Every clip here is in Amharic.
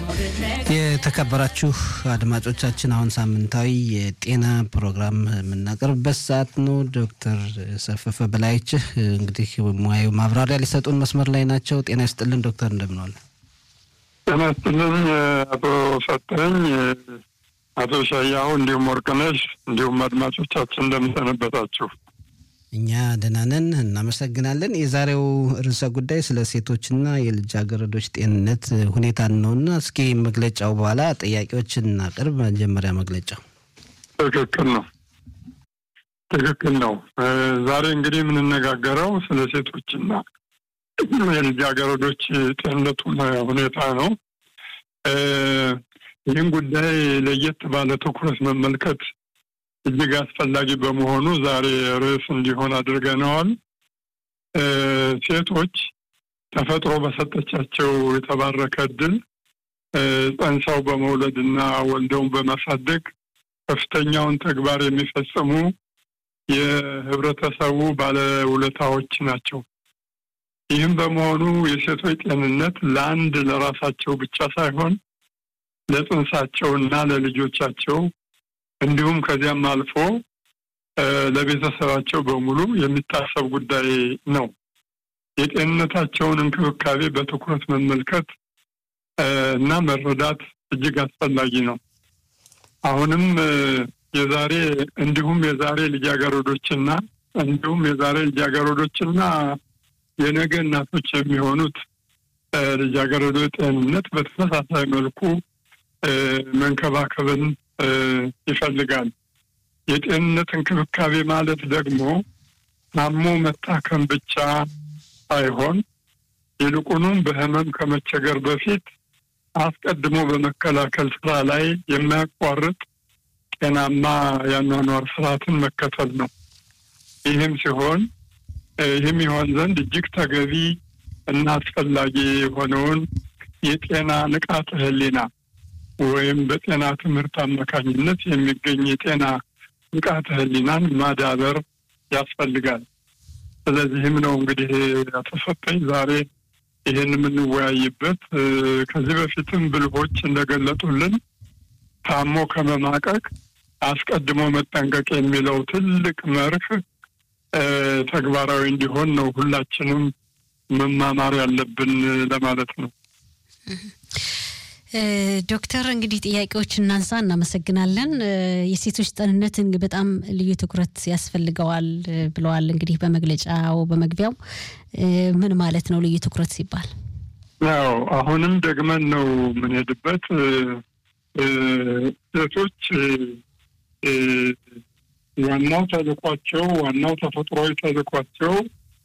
የተከበራችሁ አድማጮቻችን አሁን ሳምንታዊ የጤና ፕሮግራም የምናቀርብበት ሰዓት ነው። ዶክተር ሰፈፈ በላይችህ እንግዲህ ሙያዊ ማብራሪያ ሊሰጡን መስመር ላይ ናቸው። ጤና ይስጥልን ዶክተር፣ እንደምንዋል? ጤና ይስጥልን አቶ ሰጠኝ፣ አቶ ሻያሁ እንዲሁም ወርቅነሽ እንዲሁም አድማጮቻችን እንደምሰነበታችሁ። እኛ ደህና ነን፣ እናመሰግናለን። የዛሬው ርዕሰ ጉዳይ ስለ ሴቶችና የልጃገረዶች ጤንነት ሁኔታ ነውና እስኪ መግለጫው በኋላ ጥያቄዎችን እናቅርብ። መጀመሪያ መግለጫው ትክክል ነው፣ ትክክል ነው። ዛሬ እንግዲህ የምንነጋገረው ስለ ሴቶችና የልጃገረዶች ጤንነት ሁኔታ ነው። ይህን ጉዳይ ለየት ባለ ትኩረት መመልከት እጅግ አስፈላጊ በመሆኑ ዛሬ ርዕስ እንዲሆን አድርገነዋል። ሴቶች ተፈጥሮ በሰጠቻቸው የተባረከ እድል ጸንሰው በመውለድ እና ወልደውን በማሳደግ ከፍተኛውን ተግባር የሚፈጽሙ የህብረተሰቡ ባለውለታዎች ናቸው። ይህም በመሆኑ የሴቶች ጤንነት ለአንድ ለራሳቸው ብቻ ሳይሆን ለጽንሳቸው እና ለልጆቻቸው እንዲሁም ከዚያም አልፎ ለቤተሰባቸው በሙሉ የሚታሰብ ጉዳይ ነው። የጤንነታቸውን እንክብካቤ በትኩረት መመልከት እና መረዳት እጅግ አስፈላጊ ነው። አሁንም የዛሬ እንዲሁም የዛሬ ልጃገረዶችና እንዲሁም የዛሬ ልጃገረዶችና የነገ እናቶች የሚሆኑት ልጃገረዶች ጤንነት በተመሳሳይ መልኩ መንከባከብን ይፈልጋል። የጤንነት እንክብካቤ ማለት ደግሞ ታሞ መታከም ብቻ ሳይሆን ይልቁንም በህመም ከመቸገር በፊት አስቀድሞ በመከላከል ስራ ላይ የማያቋርጥ ጤናማ የአኗኗር ስርዓትን መከተል ነው። ይህም ሲሆን ይህም ይሆን ዘንድ እጅግ ተገቢ እና አስፈላጊ የሆነውን የጤና ንቃተ ህሊና ወይም በጤና ትምህርት አማካኝነት የሚገኝ የጤና ንቃተ ህሊናን ማዳበር ያስፈልጋል። ስለዚህም ነው እንግዲህ ያተሰጠኝ ዛሬ ይህን የምንወያይበት። ከዚህ በፊትም ብልሆች እንደገለጡልን ታሞ ከመማቀቅ አስቀድሞ መጠንቀቅ የሚለው ትልቅ መርህ ተግባራዊ እንዲሆን ነው ሁላችንም መማማር ያለብን ለማለት ነው። ዶክተር እንግዲህ ጥያቄዎች እናንሳ። እናመሰግናለን። የሴቶች ጤንነት በጣም ልዩ ትኩረት ያስፈልገዋል ብለዋል። እንግዲህ በመግለጫው በመግቢያው ምን ማለት ነው ልዩ ትኩረት ሲባል? ያው አሁንም ደግመን ነው የምንሄድበት። ሴቶች ዋናው ተልኳቸው ዋናው ተፈጥሯዊ ተልኳቸው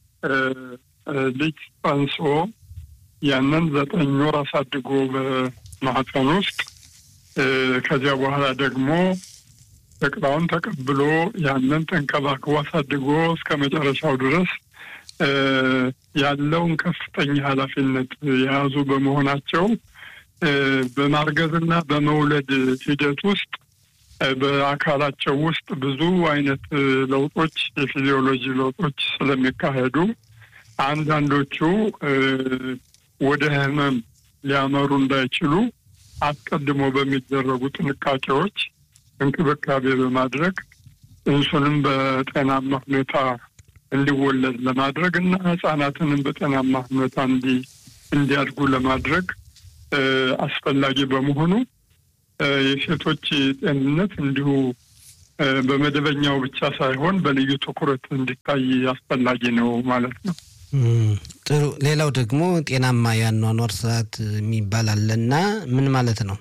ልጅ ጸንሶ ያንን ዘጠኝ ወር አሳድጎ በማህፀን ውስጥ ከዚያ በኋላ ደግሞ ጨቅላውን ተቀብሎ ያንን ተንከባክቦ አሳድጎ እስከ መጨረሻው ድረስ ያለውን ከፍተኛ ኃላፊነት የያዙ በመሆናቸው በማርገዝና በመውለድ ሂደት ውስጥ በአካላቸው ውስጥ ብዙ አይነት ለውጦች የፊዚዮሎጂ ለውጦች ስለሚካሄዱ አንዳንዶቹ ወደ ህመም ሊያመሩ እንዳይችሉ አስቀድሞ በሚደረጉ ጥንቃቄዎች እንክብካቤ በማድረግ እንሱንም በጤናማ ሁኔታ እንዲወለድ ለማድረግ እና ህጻናትንም በጤናማ ሁኔታ እንዲ እንዲያድጉ ለማድረግ አስፈላጊ በመሆኑ የሴቶች ጤንነት እንዲሁ በመደበኛው ብቻ ሳይሆን በልዩ ትኩረት እንዲታይ አስፈላጊ ነው ማለት ነው። ጥሩ። ሌላው ደግሞ ጤናማ የአኗኗር ስርዓት የሚባል አለና ምን ማለት ነው?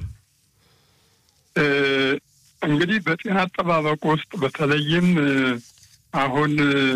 እንግዲህ በጤና አጠባበቅ ውስጥ በተለይም አሁን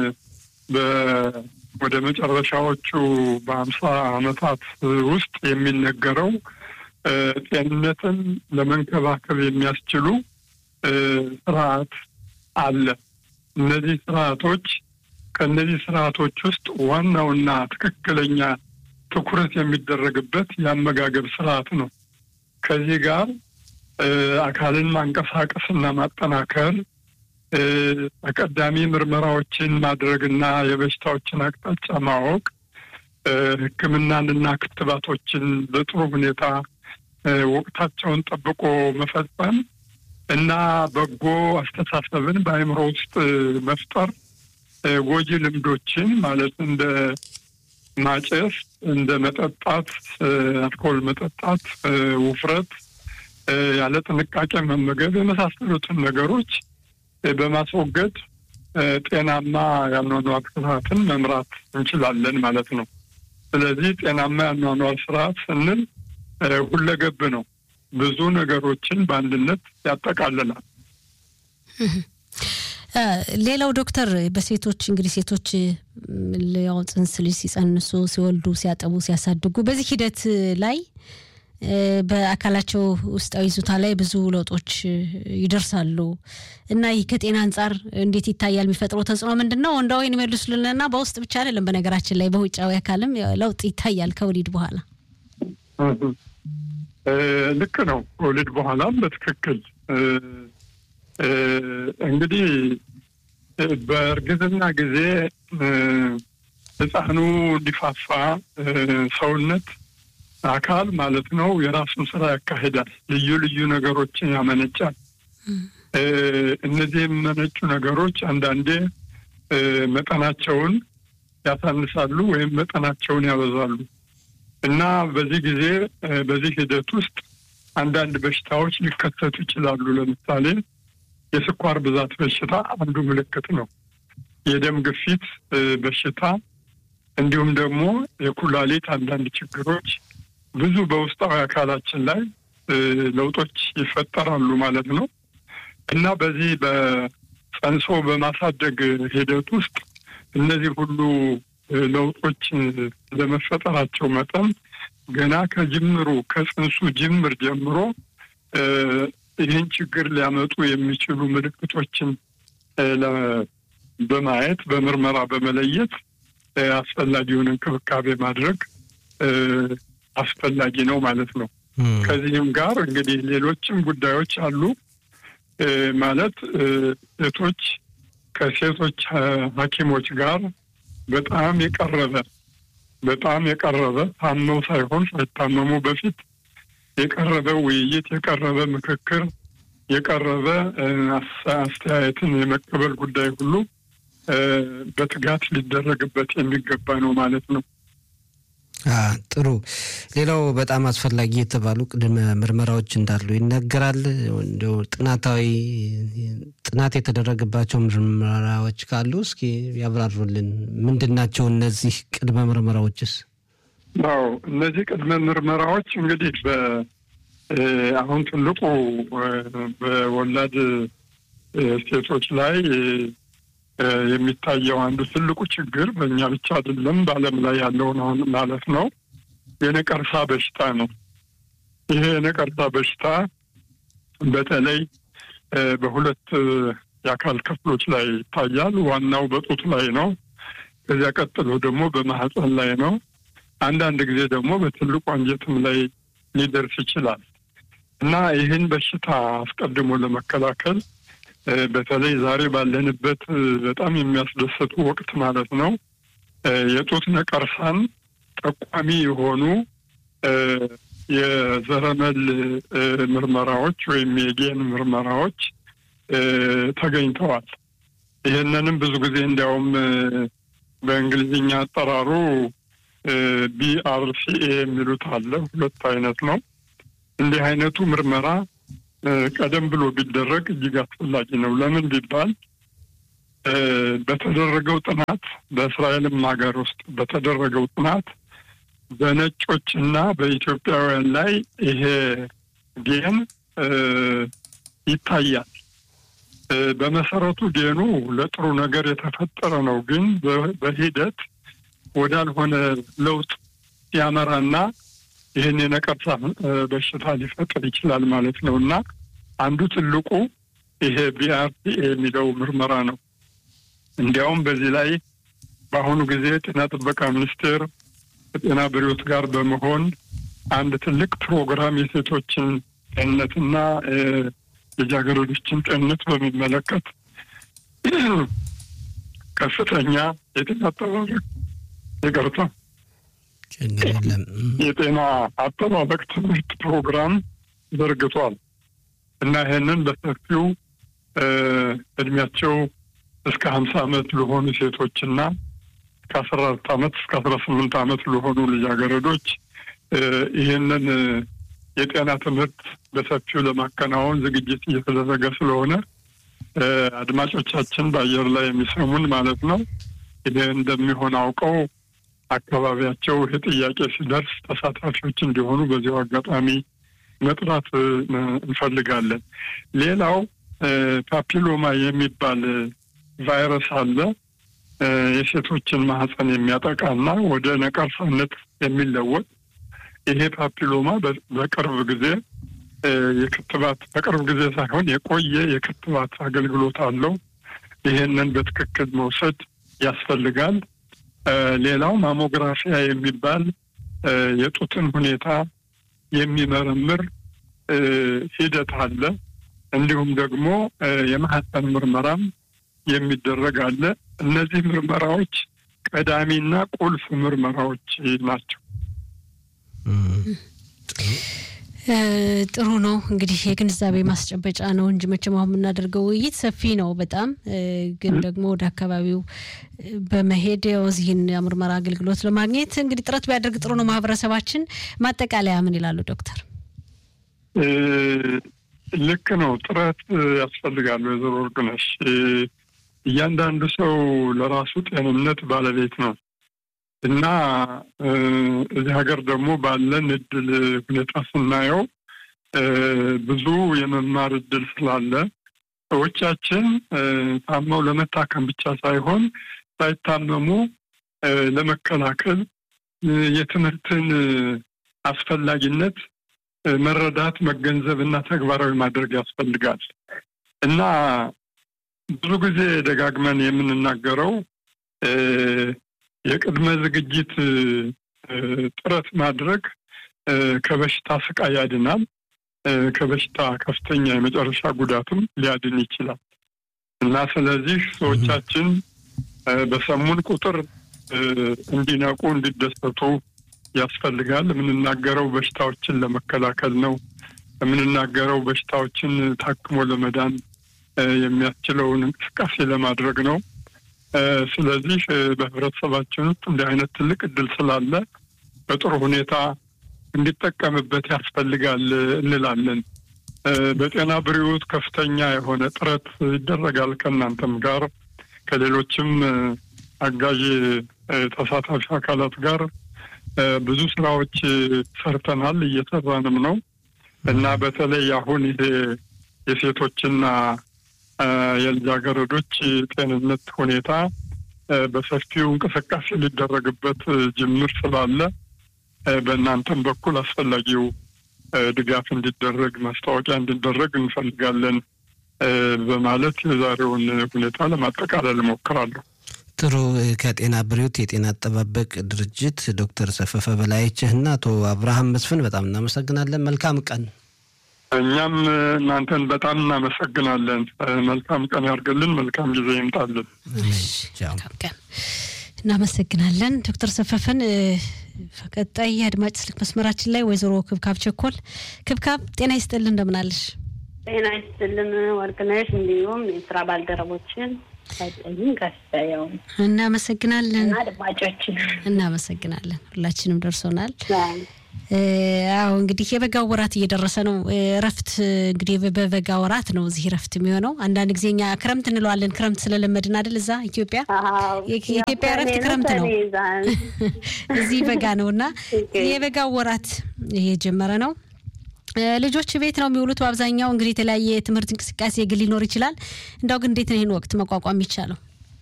ወደ መጨረሻዎቹ በሀምሳ ዓመታት ውስጥ የሚነገረው ጤንነትን ለመንከባከብ የሚያስችሉ ስርዓት አለ። እነዚህ ስርዓቶች ከእነዚህ ስርዓቶች ውስጥ ዋናውና ትክክለኛ ትኩረት የሚደረግበት የአመጋገብ ስርዓት ነው። ከዚህ ጋር አካልን ማንቀሳቀስና ማጠናከር፣ ተቀዳሚ ምርመራዎችን ማድረግና የበሽታዎችን አቅጣጫ ማወቅ፣ ሕክምናንና ክትባቶችን በጥሩ ሁኔታ ወቅታቸውን ጠብቆ መፈጸም እና በጎ አስተሳሰብን በአእምሮ ውስጥ መፍጠር ጎጂ ልምዶችን ማለት እንደ ማጨስ፣ እንደ መጠጣት፣ አልኮል መጠጣት፣ ውፍረት፣ ያለ ጥንቃቄ መመገብ የመሳሰሉትን ነገሮች በማስወገድ ጤናማ ያኗኗር ስርዓትን መምራት እንችላለን ማለት ነው። ስለዚህ ጤናማ ያኗኗር ስርዓት ስንል ሁለገብ ነው። ብዙ ነገሮችን በአንድነት ያጠቃልላል። ሌላው ዶክተር በሴቶች እንግዲህ ሴቶች ያው ጽንስ ልጅ ሲጸንሱ፣ ሲወልዱ፣ ሲያጠቡ፣ ሲያሳድጉ በዚህ ሂደት ላይ በአካላቸው ውስጣዊ ይዞታ ላይ ብዙ ለውጦች ይደርሳሉ እና ይህ ከጤና አንጻር እንዴት ይታያል? የሚፈጥረው ተጽዕኖ ምንድን ነው? ወንዳዊን ይመልሱልንና በውስጥ ብቻ አይደለም፣ በነገራችን ላይ በውጫዊ አካልም ለውጥ ይታያል ከወሊድ በኋላ። ልክ ነው። ከወሊድ በኋላም በትክክል እንግዲህ በእርግዝና ጊዜ ሕፃኑ እንዲፋፋ ሰውነት አካል ማለት ነው የራሱን ስራ ያካሂዳል። ልዩ ልዩ ነገሮችን ያመነጫል። እነዚህ የሚመነጩ ነገሮች አንዳንዴ መጠናቸውን ያሳንሳሉ ወይም መጠናቸውን ያበዛሉ እና በዚህ ጊዜ በዚህ ሂደት ውስጥ አንዳንድ በሽታዎች ሊከሰቱ ይችላሉ። ለምሳሌ የስኳር ብዛት በሽታ አንዱ ምልክት ነው። የደም ግፊት በሽታ እንዲሁም ደግሞ የኩላሊት አንዳንድ ችግሮች ብዙ በውስጣዊ አካላችን ላይ ለውጦች ይፈጠራሉ ማለት ነው እና በዚህ በጸንሶ በማሳደግ ሂደት ውስጥ እነዚህ ሁሉ ለውጦች ለመፈጠራቸው መጠን ገና ከጅምሩ ከጽንሱ ጅምር ጀምሮ ይህን ችግር ሊያመጡ የሚችሉ ምልክቶችን በማየት በምርመራ በመለየት አስፈላጊውን እንክብካቤ ማድረግ አስፈላጊ ነው ማለት ነው። ከዚህም ጋር እንግዲህ ሌሎችም ጉዳዮች አሉ ማለት ሴቶች ከሴቶች ሐኪሞች ጋር በጣም የቀረበ በጣም የቀረበ ታመው ሳይሆን ሳይታመሙ በፊት የቀረበ ውይይት፣ የቀረበ ምክክር፣ የቀረበ አስተያየትን የመቀበል ጉዳይ ሁሉ በትጋት ሊደረግበት የሚገባ ነው ማለት ነው። ጥሩ። ሌላው በጣም አስፈላጊ የተባሉ ቅድመ ምርመራዎች እንዳሉ ይነገራል። እንዲያው ጥናታዊ ጥናት የተደረገባቸው ምርመራዎች ካሉ እስኪ ያብራሩልን። ምንድን ናቸው እነዚህ ቅድመ ምርመራዎችስ? አዎ እነዚህ ቅድመ ምርመራዎች እንግዲህ አሁን ትልቁ በወላድ ሴቶች ላይ የሚታየው አንዱ ትልቁ ችግር በእኛ ብቻ አይደለም፣ በዓለም ላይ ያለውን አሁን ማለት ነው የነቀርሳ በሽታ ነው። ይሄ የነቀርሳ በሽታ በተለይ በሁለት የአካል ክፍሎች ላይ ይታያል። ዋናው በጡት ላይ ነው። ከዚያ ቀጥሎ ደግሞ በማህፀን ላይ ነው። አንዳንድ ጊዜ ደግሞ በትልቁ አንጀትም ላይ ሊደርስ ይችላል እና ይህን በሽታ አስቀድሞ ለመከላከል በተለይ ዛሬ ባለንበት በጣም የሚያስደስቱ ወቅት ማለት ነው የጡት ነቀርሳን ጠቋሚ የሆኑ የዘረመል ምርመራዎች ወይም የጌን ምርመራዎች ተገኝተዋል። ይህንንም ብዙ ጊዜ እንዲያውም በእንግሊዝኛ አጠራሩ ቢአርሲኤ የሚሉት አለ። ሁለት አይነት ነው። እንዲህ አይነቱ ምርመራ ቀደም ብሎ ቢደረግ እጅግ አስፈላጊ ነው። ለምን ቢባል በተደረገው ጥናት በእስራኤልም ሀገር ውስጥ በተደረገው ጥናት በነጮች እና በኢትዮጵያውያን ላይ ይሄ ጌን ይታያል። በመሰረቱ ጌኑ ለጥሩ ነገር የተፈጠረ ነው። ግን በሂደት ወዳልሆነ ለውጥ ያመራና ይህን የነቀርሳ በሽታ ሊፈጥር ይችላል ማለት ነው እና አንዱ ትልቁ ይሄ ቢአርሲኤ የሚለው ምርመራ ነው። እንዲያውም በዚህ ላይ በአሁኑ ጊዜ ጤና ጥበቃ ሚኒስቴር ከጤና ቢሮዎች ጋር በመሆን አንድ ትልቅ ፕሮግራም የሴቶችን ጤንነትና ልጃገረዶችን ጤንነት በሚመለከት ከፍተኛ የጤና አጠባበቅ ይቅርታ ችግር የለም። የጤና አጠባበቅ ትምህርት ፕሮግራም ዘርግቷል እና ይህንን በሰፊው እድሜያቸው እስከ ሀምሳ ዓመት ለሆኑ ሴቶችና ከአስራ አራት ዓመት እስከ አስራ ስምንት ዓመት ለሆኑ ልጃገረዶች ይህንን የጤና ትምህርት በሰፊው ለማከናወን ዝግጅት እየተደረገ ስለሆነ አድማጮቻችን በአየር ላይ የሚሰሙን ማለት ነው ይሄ እንደሚሆን አውቀው አካባቢያቸው ይህ ጥያቄ ሲደርስ ተሳታፊዎች እንዲሆኑ በዚሁ አጋጣሚ መጥራት እንፈልጋለን። ሌላው ፓፒሎማ የሚባል ቫይረስ አለ። የሴቶችን ማህፀን የሚያጠቃና ወደ ነቀርሳነት የሚለወጥ ይሄ ፓፒሎማ በቅርብ ጊዜ የክትባት በቅርብ ጊዜ ሳይሆን የቆየ የክትባት አገልግሎት አለው። ይሄንን በትክክል መውሰድ ያስፈልጋል። ሌላው ማሞግራፊያ የሚባል የጡትን ሁኔታ የሚመረምር ሂደት አለ። እንዲሁም ደግሞ የማህፀን ምርመራም የሚደረግ አለ። እነዚህ ምርመራዎች ቀዳሚና ቁልፍ ምርመራዎች ናቸው። ጥሩ ነው እንግዲህ የግንዛቤ ማስጨበጫ ነው እንጂ መቼም አሁን የምናደርገው ውይይት ሰፊ ነው በጣም ግን ደግሞ ወደ አካባቢው በመሄድ እዚህን የምርመራ አገልግሎት ለማግኘት እንግዲህ ጥረት ቢያደርግ ጥሩ ነው ማህበረሰባችን። ማጠቃለያ ምን ይላሉ ዶክተር? ልክ ነው፣ ጥረት ያስፈልጋል። ወይዘሮ ወርቅነሽ እያንዳንዱ ሰው ለራሱ ጤንነት ባለቤት ነው እና እዚህ ሀገር ደግሞ ባለን እድል ሁኔታ ስናየው ብዙ የመማር እድል ስላለ ሰዎቻችን ታመው ለመታከም ብቻ ሳይሆን ሳይታመሙ ለመከላከል የትምህርትን አስፈላጊነት መረዳት፣ መገንዘብ እና ተግባራዊ ማድረግ ያስፈልጋል እና ብዙ ጊዜ ደጋግመን የምንናገረው የቅድመ ዝግጅት ጥረት ማድረግ ከበሽታ ስቃይ ያድናል። ከበሽታ ከፍተኛ የመጨረሻ ጉዳትም ሊያድን ይችላል እና ስለዚህ ሰዎቻችን በሰሙን ቁጥር እንዲነቁ፣ እንዲደሰቱ ያስፈልጋል። የምንናገረው በሽታዎችን ለመከላከል ነው። የምንናገረው በሽታዎችን ታክሞ ለመዳን የሚያስችለውን እንቅስቃሴ ለማድረግ ነው። ስለዚህ በህብረተሰባችን ውስጥ እንዲህ አይነት ትልቅ እድል ስላለ በጥሩ ሁኔታ እንዲጠቀምበት ያስፈልጋል እንላለን። በጤና ብሪዎት ከፍተኛ የሆነ ጥረት ይደረጋል ከእናንተም ጋር ከሌሎችም አጋዥ ተሳታፊ አካላት ጋር ብዙ ስራዎች ሰርተናል፣ እየሰራንም ነው እና በተለይ አሁን ይሄ የሴቶችና የልጃገረዶች ጤንነት ሁኔታ በሰፊው እንቅስቃሴ ሊደረግበት ጅምር ስላለ በእናንተም በኩል አስፈላጊው ድጋፍ እንዲደረግ ማስታወቂያ እንዲደረግ እንፈልጋለን በማለት የዛሬውን ሁኔታ ለማጠቃለል እሞክራለሁ። ጥሩ። ከጤና ብሪዎት የጤና አጠባበቅ ድርጅት ዶክተር ሰፈፈ በላይችህና አቶ አብርሃም መስፍን በጣም እናመሰግናለን። መልካም ቀን። እኛም እናንተን በጣም እናመሰግናለን። መልካም ቀን ያርግልን። መልካም ጊዜ ይምጣልን። መልካም ቀን። እናመሰግናለን ዶክተር ሰፈፈን። ቀጣይ የአድማጭ ስልክ መስመራችን ላይ ወይዘሮ ክብካብ ቸኮል። ክብካብ ጤና ይስጥልን፣ እንደምናለሽ? ጤና ይስጥልን ወርቅነሽ፣ እንዲሁም የስራ ባልደረቦችን ሳይጠይም ከፍያው እናመሰግናለን። አድማጮችን እናመሰግናለን። ሁላችንም ደርሶናል። አዎ እንግዲህ የበጋው ወራት እየደረሰ ነው። እረፍት እንግዲህ በበጋ ወራት ነው እዚህ እረፍት የሚሆነው። አንዳንድ ጊዜ እኛ ክረምት እንለዋለን። ክረምት ስለለመድን አይደል? እዛ ኢትዮጵያ የኢትዮጵያ እረፍት ክረምት ነው፣ እዚህ በጋ ነው እና የበጋው ወራት እየጀመረ ነው። ልጆች ቤት ነው የሚውሉት በአብዛኛው። እንግዲህ የተለያየ የትምህርት እንቅስቃሴ ግን ሊኖር ይችላል። እንዳው ግን እንዴት ነው ይህን ወቅት መቋቋም ይቻለው?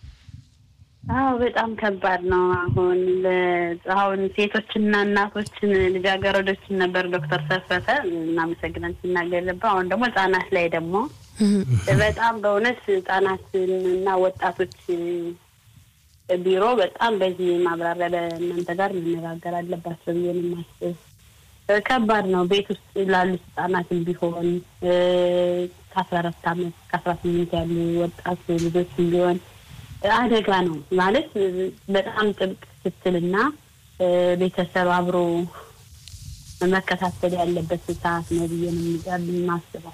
አዎ በጣም ከባድ ነው። አሁን አሁን ሴቶችና እናቶችን ልጃገረዶችን ነበር ዶክተር ሰፈተ እናመሰግናን ሲናገር ነበር። አሁን ደግሞ ህጻናት ላይ ደግሞ በጣም በእውነት ህጻናትን እና ወጣቶች ቢሮ በጣም በዚህ ማብራሪያ በእናንተ ጋር መነጋገር አለባቸው ብዬ ነው የማስብ። ከባድ ነው። ቤት ውስጥ ላሉት ህጻናትን ቢሆን ከአስራ አራት አመት ከአስራ ስምንት ያሉ ወጣት ልጆችን ቢሆን አደጋ ነው ማለት በጣም ጥብቅ ክትትልና ቤተሰብ አብሮ መከታተል ያለበት ሰዓት ነው ብዬ ነው የማስበው።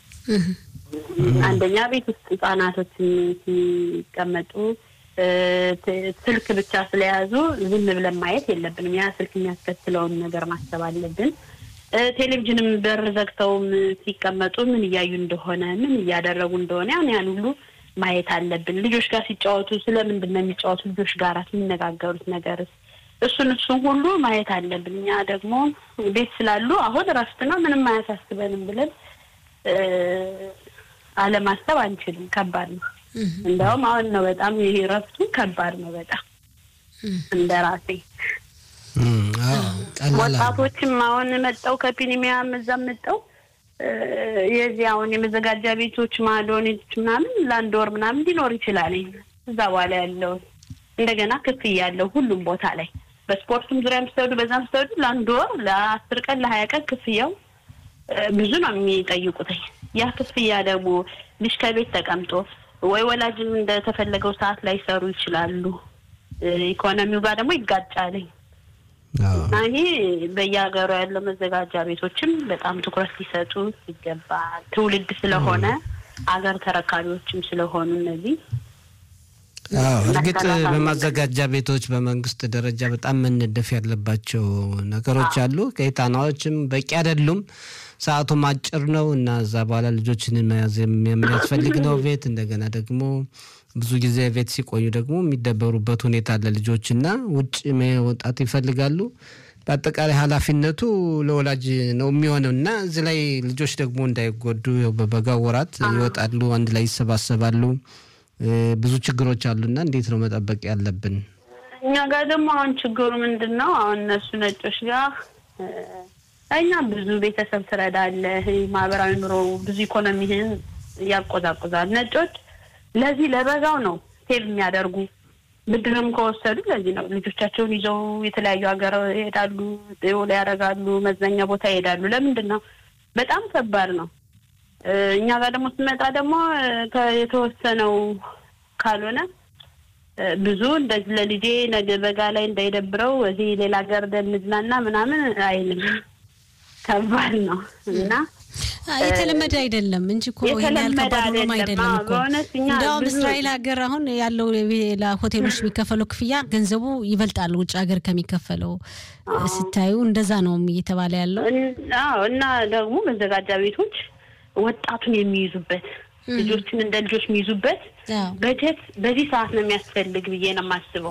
አንደኛ ቤት ውስጥ ህጻናቶችን ሲቀመጡ ስልክ ብቻ ስለያዙ ዝም ብለን ማየት የለብንም። ያ ስልክ የሚያስከትለውን ነገር ማሰብ አለብን። ቴሌቪዥንም በር ዘግተውም ሲቀመጡ ምን እያዩ እንደሆነ ምን እያደረጉ እንደሆነ ያን ያን ሁሉ ማየት አለብን። ልጆች ጋር ሲጫወቱ ስለምንድን ነው የሚጫወቱ? ልጆች ጋር የሚነጋገሩት ነገርስ እሱን እሱን ሁሉ ማየት አለብን። እኛ ደግሞ ቤት ስላሉ አሁን እረፍት ነው ምንም አያሳስበንም ብለን አለማሰብ አንችልም። ከባድ ነው። እንደውም አሁን ነው በጣም ይሄ እረፍቱ ከባድ ነው በጣም እንደ ራሴ ወጣቶችም አሁን መጠው ከፒኒሚያም እዛም መጠው የዚህ አሁን የመዘጋጃ ቤቶች ማዶኔቶች ምናምን ለአንድ ወር ምናምን ሊኖር ይችላል። እዛ በኋላ ያለው እንደገና ክፍያ ያለው ሁሉም ቦታ ላይ በስፖርቱም ዙሪያ ምስተወዱ በዛም ስተወዱ ለአንድ ወር ለአስር ቀን ለሀያ ቀን ክፍያው ብዙ ነው የሚጠይቁትኝ። ያ ክፍያ ደግሞ ልጅ ከቤት ተቀምጦ ወይ ወላጅም እንደተፈለገው ሰዓት ላይ ሰሩ ይችላሉ። ኢኮኖሚው ጋር ደግሞ ይጋጫልኝ እና ይሄ በየሀገሩ ያለው መዘጋጃ ቤቶችም በጣም ትኩረት ሊሰጡ ይገባል። ትውልድ ስለሆነ አገር ተረካቢዎችም ስለሆኑ እነዚህ እርግጥ በማዘጋጃ ቤቶች በመንግስት ደረጃ በጣም መነደፍ ያለባቸው ነገሮች አሉ። ቀይጣናዎችም በቂ አይደሉም። ሰዓቱም አጭር ነው እና እዛ በኋላ ልጆችን መያዝ የሚያስፈልግ ነው ቤት እንደገና ደግሞ ብዙ ጊዜ ቤት ሲቆዩ ደግሞ የሚደበሩበት ሁኔታ አለ ልጆች እና ውጭ መውጣት ይፈልጋሉ። በአጠቃላይ ኃላፊነቱ ለወላጅ ነው የሚሆነው እና እዚህ ላይ ልጆች ደግሞ እንዳይጎዱ በበጋ ወራት ይወጣሉ፣ አንድ ላይ ይሰባሰባሉ። ብዙ ችግሮች አሉና እንዴት ነው መጠበቅ ያለብን? እኛ ጋር ደግሞ አሁን ችግሩ ምንድን ነው? አሁን እነሱ ነጮች ጋር እኛ ብዙ ቤተሰብ ትረዳለህ፣ ማህበራዊ ኑሮ ብዙ ኢኮኖሚህን ያቆዛቁዛል። ነጮች ለዚህ ለበጋው ነው ሴቭ የሚያደርጉ ብድርም ከወሰዱ ለዚህ ነው ልጆቻቸውን ይዘው የተለያዩ ሀገር ይሄዳሉ፣ ጤውላ ያደርጋሉ፣ መዝናኛ ቦታ ይሄዳሉ። ለምንድን ነው? በጣም ከባድ ነው። እኛ ጋር ደግሞ ስመጣ ደግሞ የተወሰነው ካልሆነ ብዙ እንደዚህ ለልጄ ነገ በጋ ላይ እንዳይደብረው እዚህ ሌላ ሀገር እንዝናና ምናምን አይልም። ከባድ ነው እና የተለመደ አይደለም እንጂ እኮ ይሄን ያህል ከባድ ሆኖም አይደለም እኮ። እንዲያውም እስራኤል ሀገር አሁን ያለው ለሆቴሎች የሚከፈለው ክፍያ ገንዘቡ ይበልጣል ውጭ ሀገር ከሚከፈለው ስታዩ፣ እንደዛ ነው እየተባለ ያለው። አዎ እና ደግሞ መዘጋጃ ቤቶች ወጣቱን የሚይዙበት ልጆችን እንደ ልጆች የሚይዙበት በጀት በዚህ ሰዓት ነው የሚያስፈልግ ብዬ ነው የማስበው።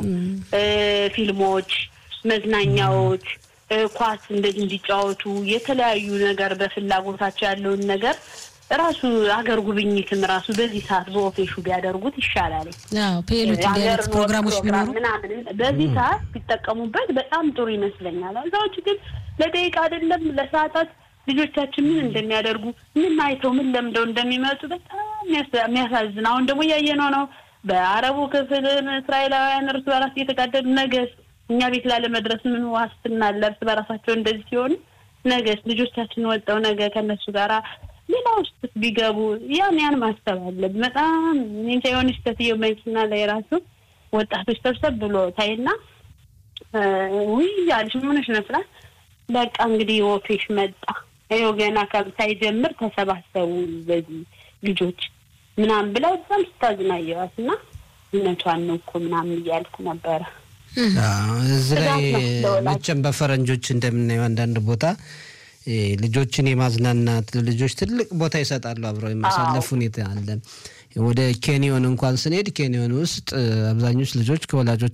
ፊልሞች፣ መዝናኛዎች ኳስ እንደዚህ እንዲጫወቱ የተለያዩ ነገር በፍላጎታቸው ያለውን ነገር ራሱ አገር ጉብኝትም ራሱ በዚህ ሰዓት በኦፌሹ ቢያደርጉት ይሻላል። ፔሎች ፕሮግራሞች ቢኖሩ ምናምን በዚህ ሰዓት ቢጠቀሙበት በጣም ጥሩ ይመስለኛል። እዛዎች ግን ለደቂቃ አይደለም ለሰዓታት ልጆቻችን ምን እንደሚያደርጉ ምን አይተው ምን ለምደው እንደሚመጡ በጣም የሚያሳዝን። አሁን ደግሞ እያየነው ነው። በአረቡ ክፍል እስራኤላውያን እርስ በራስ እየተጋደሉ ነገስ እኛ ቤት ላለመድረስ ምን ዋስትና አለ? እርስ በራሳቸው እንደዚህ ሲሆኑ ነገስ ልጆቻችን ወጠው ነገ ከነሱ ጋራ ሌላ ውስጥ ቢገቡ ያን ያን ማሰብ አለብን። በጣም እንጃ የሆነች ሴትዮ መኪና ላይ ራሱ ወጣቶች ሰብሰብ ብሎ ታይና ውይ አለች ምን ሆነሽ ነው ስላት በቃ እንግዲህ ወፌሽ መጣ ይኸው ገና ሳይጀምር ተሰባሰቡ በዚህ ልጆች ምናምን ብላ በጣም ስታዝናየዋት እና እውነቷን ነው እኮ ምናምን እያልኩ ነበረ። እዚህ ላይ መቼም በፈረንጆች እንደምናየው አንዳንድ ቦታ ልጆችን የማዝናናት ልጆች ትልቅ ቦታ ይሰጣሉ። አብረው የማሳለፍ ሁኔታ አለ። ወደ ኬንዮን እንኳን ስንሄድ ኬንዮን ውስጥ አብዛኞች ልጆች ከወላጆች